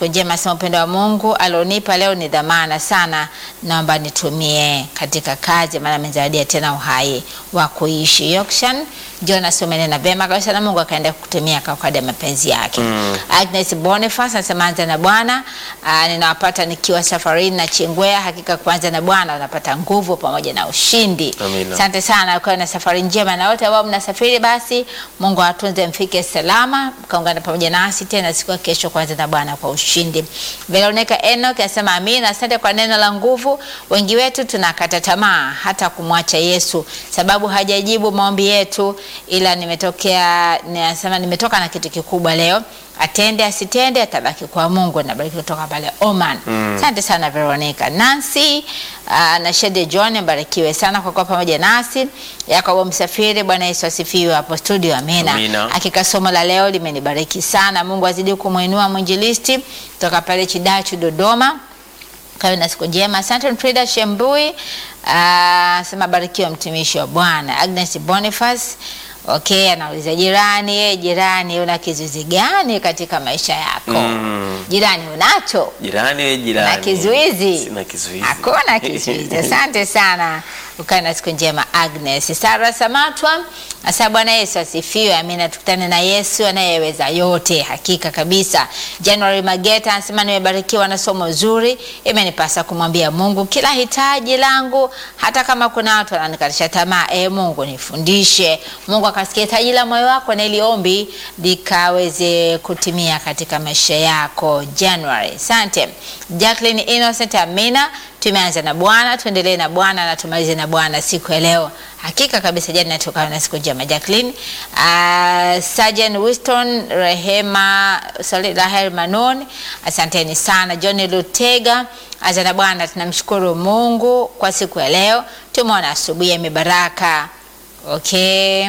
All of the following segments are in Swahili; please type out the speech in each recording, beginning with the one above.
siku njema, sema upendo wa Mungu alionipa leo ni dhamana sana, naomba nitumie katika kazi, maana amenizawadia tena uhai wa kuishi. Yokshan Jonas, umenena vema kabisa, na Mungu akaenda kukutumia kwa kadri ya mapenzi yake. Agnes Boniface anasema anza na Bwana. Ah, ninawapata nikiwa safarini na Chingwea. Hakika kuanza na Bwana unapata nguvu pamoja na ushindi. Amina. Asante sana, ukawe na safari njema, na wote ambao mnasafiri, basi Mungu awatunze mfike salama, mkaungana pamoja nasi tena siku ya kesho, kwanza na Bwana kwa ushindi. Veronica Enoch anasema amina, asante kwa neno la nguvu. Wengi wetu tunakata tamaa hata kumwacha Yesu sababu hajajibu maombi yetu, ila nimetokea nasema nimetoka na kitu kikubwa leo atende asitende atabaki kwa Mungu. Nabariki kutoka pale Oman. Asante sana Veronica. Nancy uh, na Shede John mbarikiwe sana kwa kuwa pamoja nasi. Yakobo Msafiri, Bwana Yesu asifiwe hapo studio. Amina. Amina. Hakika somo la leo limenibariki sana. Mungu azidi kumwinua mwinjilisti kutoka pale Chidachu Dodoma. Kawe na siku njema. Asante Frida Shembui. Uh, sema barikiwa mtumishi wa Bwana. Agnes Boniface Okay, anauliza jirani, ye jirani, una kizuizi gani katika maisha yako? Mm. Jirani unacho? Jirani we jirani. Na kizuizi? Sina kizuizi. Hakuna kizuizi. Asante sana, ukae na siku njema Agnes. Sara Samatwa asa, Bwana Yesu asifiwe. Amina, tukutane na Yesu anayeweza yote, hakika kabisa. January Mageta anasema nimebarikiwa na somo zuri, imenipasa kumwambia Mungu kila hitaji langu, hata kama kuna watu wananikatisha tamaa. E Mungu nifundishe. Mungu akasikia hitaji la moyo wako na ili ombi likaweze kutimia katika maisha yako. January, asante. Jacqueline Innocent, amina. Tumeanza na Bwana, tuendelee na Bwana na tumalize na Bwana siku ya leo. Hakika kabisa, jana tukawa na siku njema. Jacqueline, uh, Sergeant Winston, Rehema, sorry, Rahel Manon, asanteni sana. John Lutega, anza na Bwana, tunamshukuru Mungu kwa siku ya leo. Tumeona asubuhi ya mibaraka. Okay.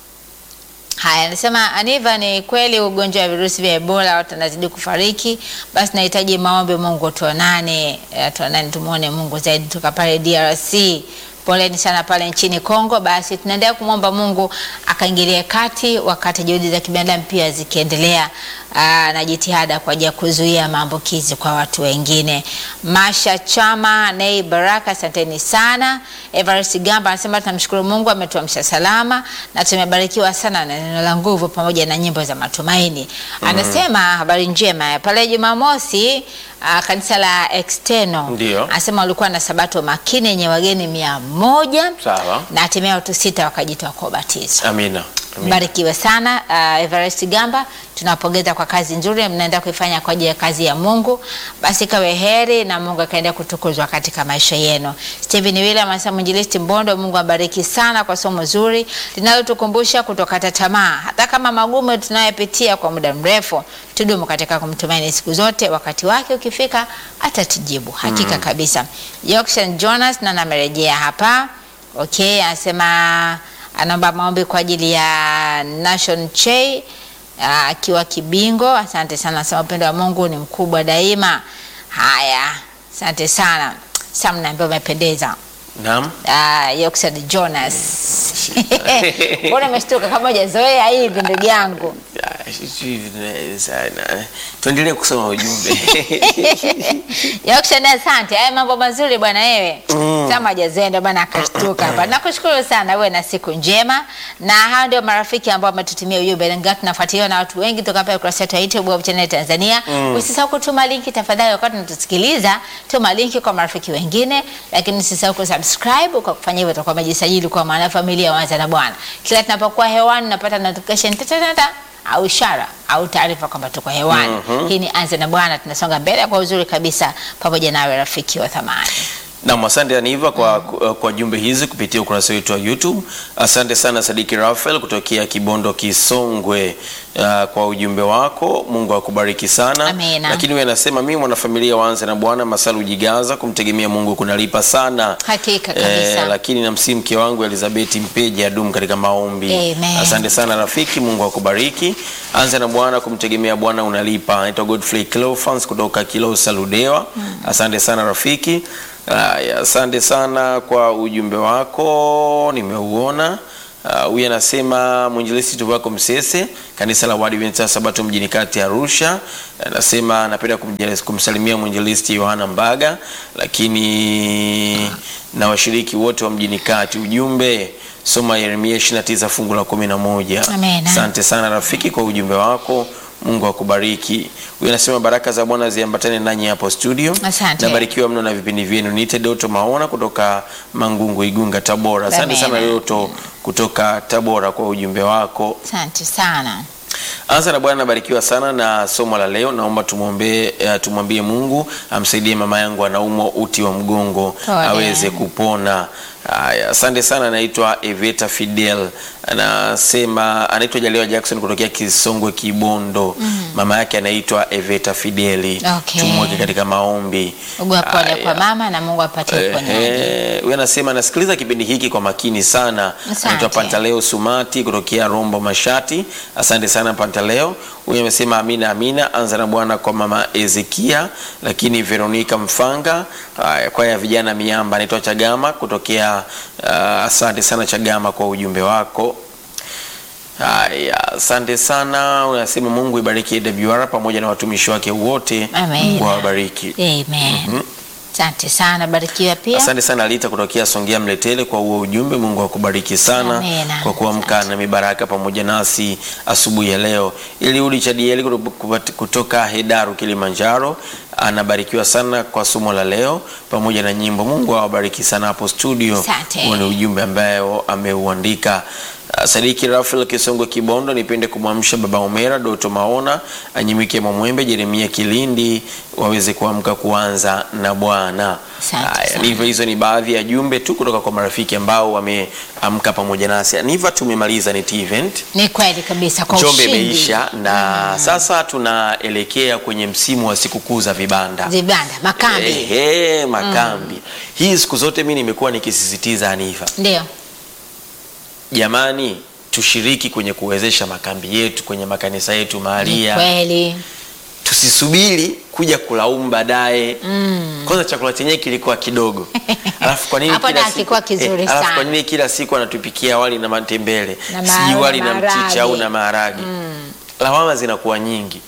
Haya, anasema Aniva, ni kweli ugonjwa wa virusi vya Ebola watu wanazidi kufariki, basi nahitaji maombi, Mungu tuonane, eh, tuonane, tumuone Mungu zaidi toka pale DRC. Poleni sana pale nchini Kongo. Basi tunaendelea kumwomba Mungu akaingilie kati, wakati juhudi za kibinadamu pia zikiendelea aa, na jitihada kwa ajili ya kuzuia maambukizi kwa watu wengine. Masha Chama Nei Baraka, asanteni sana. Everest Gamba anasema tunamshukuru Mungu ametuamsha salama na tumebarikiwa sana na neno la nguvu pamoja na nyimbo za matumaini. Anasema habari njema pale Jumamosi uh, kanisa la External Ndio. anasema walikuwa na sabato makini yenye wageni mia moja Sawa. na hatimaye watu sita wakajitoa kwa ubatizo. Amina. Amina. Barikiwe sana uh, Everest Gamba, tunawapongeza kwa kazi nzuri mnaenda kuifanya kwa ajili ya kazi ya Mungu. Basi kawe heri na Mungu akaendelea kutukuzwa katika maisha yenu. Stephen William anasema mwinjilisti Mbondo, Mungu abariki sana kwa somo zuri linalotukumbusha kutokata tamaa, hata kama magumu tunayopitia kwa muda mrefu, tudumu katika kumtumaini siku zote, wakati wake ukifika atatujibu hakika kabisa. Yorkshire Jonas na namerejea hapa. Okay, anasema anaomba maombi kwa ajili ya Nation Chey ah, akiwa Kibingo. Asante sana, anasema upendo wa Mungu ni mkubwa daima. Haya, asante sana Sam, naambia umependeza. Naam. Uh, Yorkshire Jonas mbona umeshtuka kama hujazoea hivi ndugu yangu? Ah, sijui vile sana. Tuendelee kusoma ujumbe. Yorkshire, asante. Haya mambo mazuri bwana wewe. Kama hajazoea ndio bwana akashtuka hapa. Nakushukuru sana, uwe na siku njema. Na hao ndio marafiki ambao wametutumia ujumbe. Ingawa tunafuatiliwa na watu wengi toka pale kurasa yetu ya YouTube Hope Channel Tanzania. Usisahau kutuma linki tafadhali, wakati unatusikiliza, tuma linki kwa marafiki wengine, lakini usisahau kusubscribe. Kwa kufanya hivyo utakuwa umejisajili kwa maana familia Wanza na Bwana. Kila tunapokuwa hewani unapata notification tata tata au ishara au taarifa kwamba tuko hewani. Hii ni Anza na Bwana, tunasonga mbele kwa uzuri kabisa pamoja nawe rafiki wa thamani. Naam, asante Aniva kwa, kwa jumbe hizi kupitia ukurasa wetu wa YouTube. Asante sana Sadiki Rafael kutokea Kibondo Kisongwe, uh, kwa ujumbe wako. Mungu akubariki sana. Amina. Lakini wewe anasema mimi mwanafamilia waanze na Bwana Masalu Jigaza, kumtegemea Mungu kunalipa sana. Hakika kabisa. Eh, lakini namsii mke wangu Elizabeth Mpeja adumu katika maombi. Amen. Asante sana rafiki, Mungu akubariki. Anza na Bwana, kumtegemea Bwana unalipa. Naitwa Godfrey Cleophas kutoka Kilosa Ludewa. Asante sana rafiki. Haya, asante sana kwa ujumbe wako, nimeuona. Ah, huyu anasema mwinjilisti Tuvako Msese, kanisa la Waadventista wa Sabato mjini kati Arusha. Anasema anapenda kumjali- kumsalimia mwinjilisti Yohana Mbaga, lakini na washiriki wote wa mjini kati. Ujumbe soma Yeremia 29 fungu la 11. Amen. Asante sana rafiki kwa ujumbe wako. Mungu akubariki. Huyu anasema baraka za Bwana ziambatane nanyi hapo studio. Asante. Nabarikiwa mno na vipindi vyenu. Niite Doto Maona kutoka Mangungu, Igunga, Tabora. Asante Amen. sana Doto kutoka Tabora kwa ujumbe wako. Asante sana. Anza na Bwana nabarikiwa sana na somo la leo. Naomba tumwombe uh, tumwambie Mungu amsaidie mama yangu anaumwa uti wa mgongo Pole. aweze kupona. Haya, asante sana. Anaitwa Eveta Fidel, anasema anaitwa Jaliwa Jackson kutokea Kisongwe Kibondo. Mama yake anaitwa Eveta Fideli. Okay. Tumweke katika maombi. Ugua pole Haya. kwa mama na Mungu apatie uponyaji. Ehe, huyu anasema nasikiliza kipindi hiki kwa makini sana. Asante. Anaitwa Pantaleo Sumati kutokea Rombo Mashati. Asante sana Pantaleo. Huyu amesema amina amina. Anza na Bwana kwa mama Ezekia, lakini Veronica Mfanga, haya, kwaya ya vijana miamba, anaitwa Chagama kutokea uh, asante sana Chagama kwa ujumbe wako. Haya, asante sana. Unasema Mungu ibariki AWR pamoja na watumishi wake wote. Amen. Mungu awabariki. Amen. Asante sana, barikiwa pia. Asante sana Alita kutokea Songea Mletele kwa huo ujumbe. Mungu akubariki sana Amina. kwa kuamka na mibaraka pamoja nasi asubuhi ya leo. Eliudi Chadieli kutoka- kutoka Hedaru Kilimanjaro anabarikiwa sana kwa somo la leo pamoja na nyimbo. Mungu awabariki sana hapo studio. Asante. Huo ni ujumbe ambayo ameuandika. Uh, Sadiki Rafael Kisongo Kibondo, nipende kumwamsha baba Omera Doto Maona, Anyimike Mwamwembe, Jeremia Kilindi waweze kuamka kuanza na Bwana. Asante Haya, sana. Niva, hizo ni baadhi ya jumbe tu kutoka kwa marafiki ambao wameamka pamoja nasi. Niva, tumemaliza NET event. Ni kweli kabisa kwa Njombe ushindi. imeisha na sasa tunaelekea kwenye msimu wa sikukuu za vibanda. Vibanda, makambi. Ehe, makambi. Hii siku zote mimi nimekuwa nikisisitiza Aniva. Ndio. Jamani, tushiriki kwenye kuwezesha makambi yetu kwenye makanisa yetu Ni mahalia. kweli. Tusisubiri kuja kulaumu baadaye. Mm. Kwanza chakula chenyewe kilikuwa kidogo. Alafu kwa nini Hapo kila na siku kilikuwa kizuri alafu sana. kwa nini kila siku anatupikia wali na matembele? Na Sijui maharage, wali na mchicha maharage. au na maharage. Lawama zinakuwa nyingi.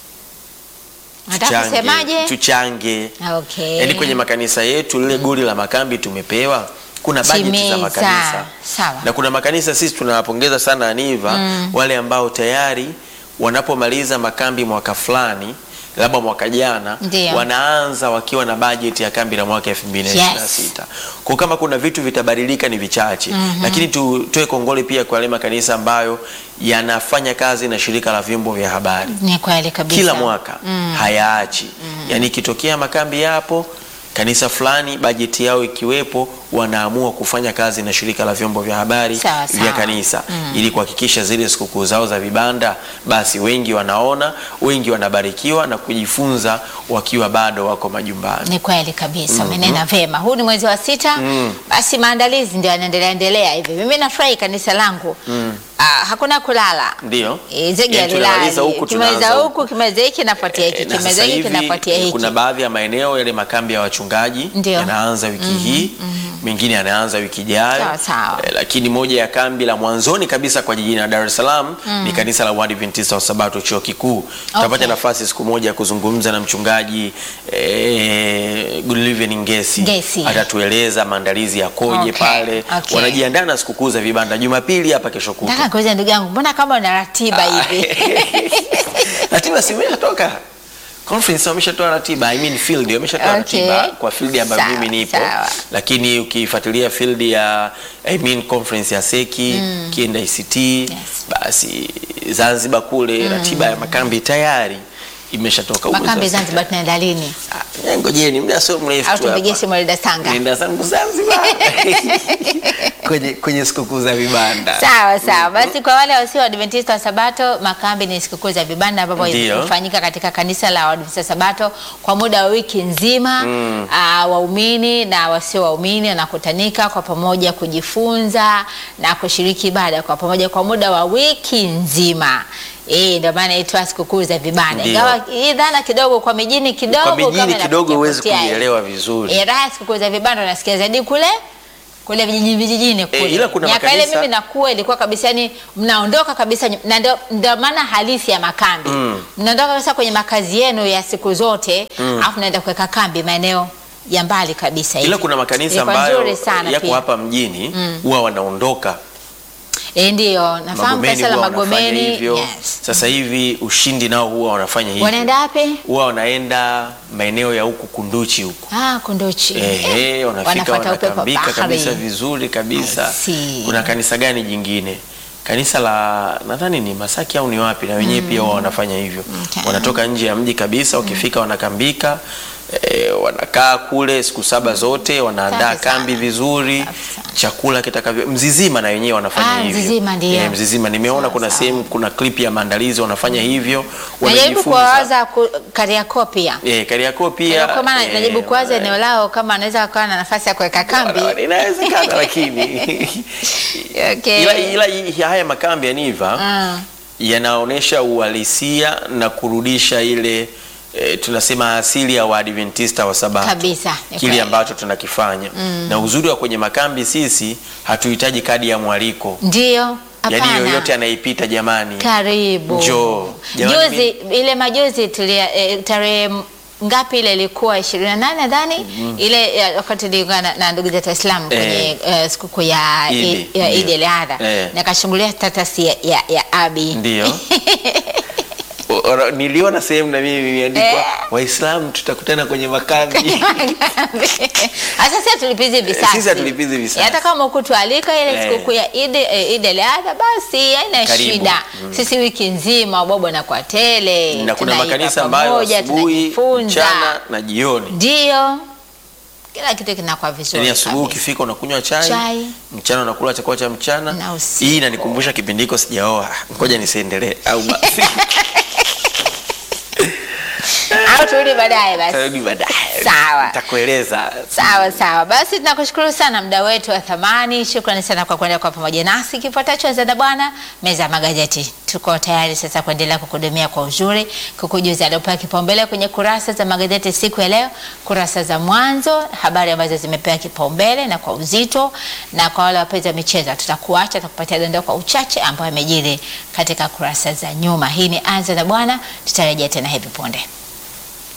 Nataka kusemaje? Tuchange. Okay. Yaani kwenye makanisa yetu lile goli la makambi tumepewa, kuna bajeti za Timiza. makanisa Sawa. na kuna makanisa sisi tunawapongeza sana Aniva wale ambao tayari wanapomaliza makambi mwaka fulani labda mwaka jana Ndio. wanaanza wakiwa na bajeti ya kambi la mwaka 2026. Kwa kama kuna vitu vitabadilika ni vichache, lakini tutoe kongole pia kwa yale makanisa ambayo yanafanya kazi na shirika la vyombo vya habari Ni kweli kabisa. kila mwaka hayaachi. Yaani ikitokea makambi yapo kanisa fulani bajeti yao ikiwepo, wanaamua kufanya kazi na shirika la vyombo vya habari Sawa, sawa. vya kanisa ili kuhakikisha zile sikukuu zao za vibanda, basi wengi wanaona, wengi wanabarikiwa na kujifunza wakiwa bado wako majumbani. Ni kweli kabisa, umenena vema. Huu ni mwezi wa sita, basi maandalizi ndio yanaendelea endelea hivi. Mimi nafurahi kanisa langu ah, hakuna kulala Ndio. Eh, zege Yaani tunamaliza alilali huku, kimaliza tunaanza huku kimaliza hiki nafuatia hiki Eh, na kimaliza sasa hiki hivi kinafuatia eh, hiki kuna baadhi ya maeneo yale makambi ya wachungaji Ndio. yanaanza wiki hii, mengine yanaanza wiki ijayo. Sawa, sawa. Eh, lakini moja ya kambi la mwanzoni kabisa kwa jijini la Dar es Salaam ni kanisa la Waadventista wa Sabato chuo kikuu. Tutapata nafasi siku moja ya kuzungumza na mchungaji eh, Goodliven Ngesi. Ngesi. Atatueleza maandalizi yakoje Okay, pale. okay. Wanajiandaa na sikukuu za vibanda Jumapili hapa kesho kutwa. Nataka kuuliza ndugu yangu, mbona kama una ratiba hivi? ratiba si imeshatoka conference wameshatoa ratiba I mean field wameshatoa Okay. ratiba kwa field ambayo Sawa, mimi nipo sawa. lakini ukifuatilia field ya I mean conference ya Seki kienda ICT basi Zanzibar kule ratiba ya makambi tayari imeshatoka Uwezo Makambi wa- Zanzibar tunaenda lini? Ah, ngojeni muda sio mrefu Au tu tupigie hapa. simu Elda Sanga? Nenda zangu Zanzibar kwenye kwenye sikukuu za vibanda Sawa sawa. Basi kwa wale wasio Waadventista wa Sabato, makambi ni sikukuu za vibanda ambapo Ndio. hufanyika katika kanisa la Waadventista wa Sabato kwa muda wa wiki nzima. Ah, waumini na wasio waumini wanakutanika kwa pamoja kujifunza na kushiriki ibada kwa pamoja kwa muda wa wiki nzima. Eh, ndio maana inaitwa sikukuu za vibanda. Ndio. Ingawa hii dhana kidogo kwa mijini kidogo kwa mijini kama kidogo huwezi inapotea. kuielewa vizuri Eh, raha ya sikukuu za vibanda unasikia zaidi kule kule vijijini vijijini kule. ila kuna Miaka ile makanisa- mimi nakuwa ilikuwa kabisa yani mnaondoka kabisa ny- na ndio- ndio maana halisi ya makambi. Mnaondoka kabisa kwenye makazi yenu ya siku zote alafu naenda kuweka kambi maeneo ya mbali kabisa hivi. ila kuna makanisa Ilikuwa ambayo nzuri sana yako pia. hapa mjini huwa wanaondoka Eh, ndio nafahamu Magomeni kanisa la huwa wanafanya Magomeni. hivyo. Yes. Sasa hivi ushindi nao huwa wanafanya hivyo. Wanaenda wapi? Huwa wanaenda maeneo ya huku Kunduchi huku. Ah, Kunduchi. Ehe, wanafika Wanafuata upepo wanakambika bahari. kabisa vizuri kabisa. I see. Kuna kanisa gani jingine? Kanisa la nadhani ni Masaki au ni wapi, na wenyewe pia wao wanafanya hivyo. Okay. Wanatoka nje ya mji kabisa, wakifika wanakambika E, wanakaa kule siku saba zote, wanaandaa Safi sana. kambi vizuri, Safi sana. chakula kitakavyo. Mzizima na wenyewe wanafanya Ah, hivyo. Mzizima ndio. Eh, Mzizima nimeona Sawa, kuna sawa. sehemu, kuna clip ya maandalizi wanafanya hivyo, Najaribu wanajifunza. kuwawaza ku- Kariakoo pia. Eh, Kariakoo pia Kwa maana eh, najaribu kuwaza eneo lao kama anaweza kuwa na nafasi ya kuweka kambi. Wana- inawezekana lakini Okay. ila, ila hii- haya makambi ya Niva Mm. yanaonyesha uhalisia na kurudisha ile e, tunasema asili ya Waadventista wa Sabato Kabisa, ni kile kweli. ambacho tunakifanya na uzuri wa kwenye makambi sisi hatuhitaji kadi ya mwaliko Ndio. yaani Hapana. yoyote anaipita jamani Karibu. Njoo. Jamani, Juzi ile majuzi tulia eh, tarehe m- ngapi ile ilikuwa 28 nadhani ile eh, wakati niliungana na ndugu zetu Waislamu kwenye eh, sikukuu ya Idi, Idi- ya ndio. Idi al-Adha Eh. nikashungulia status ya, ya, ya Abi ndio O- ora- niliona sehemu na mimi imeandikwa Eh. Waislamu tutakutana kwenye makambi Sasa sisi tulipizi visasi. Sisi hatulipizi visasi. Hata kama ukutualika ile Eh. sikukuu ya Idi eh, Idi al-Adha basi haina Karibu. shida. Sisi wiki nzima bobo na kwa tele. na kuna tunaiva makanisa ambayo pamoja, asubuhi, tunajifunza. mchana na jioni. Ndio. Kila kitu kinakuwa vizuri. Yaani asubuhi kabisa. ukifika unakunywa chai, Chai. mchana unakula chakula cha mchana. Na usiku. Hii inanikumbusha kipindi hiko sijaoa, ngoja nisiendelee au basi Au turudi baadaye basi. tarudi baadaye. Sawa. Nitakueleza. Sawa sawa, basi tunakushukuru sana mda wetu wa thamani. Shukrani sana kwa kuendelea kwa pamoja nasi. Kifuatacho za Bwana, meza ya magazeti. Tuko tayari sasa kuendelea kukuhudumia kwa uzuri, kukujuza aliopewa kipaumbele kwenye kurasa za magazeti siku ya leo, kurasa za mwanzo, habari ambazo zimepewa kipaumbele na kwa uzito, na kwa wale wapenzi wa michezo tutakuacha, tutakupatia dondoo kwa uchache ambayo yamejiri katika kurasa za nyuma. Hii ni Anza na Bwana, tutarejea tena hivi punde.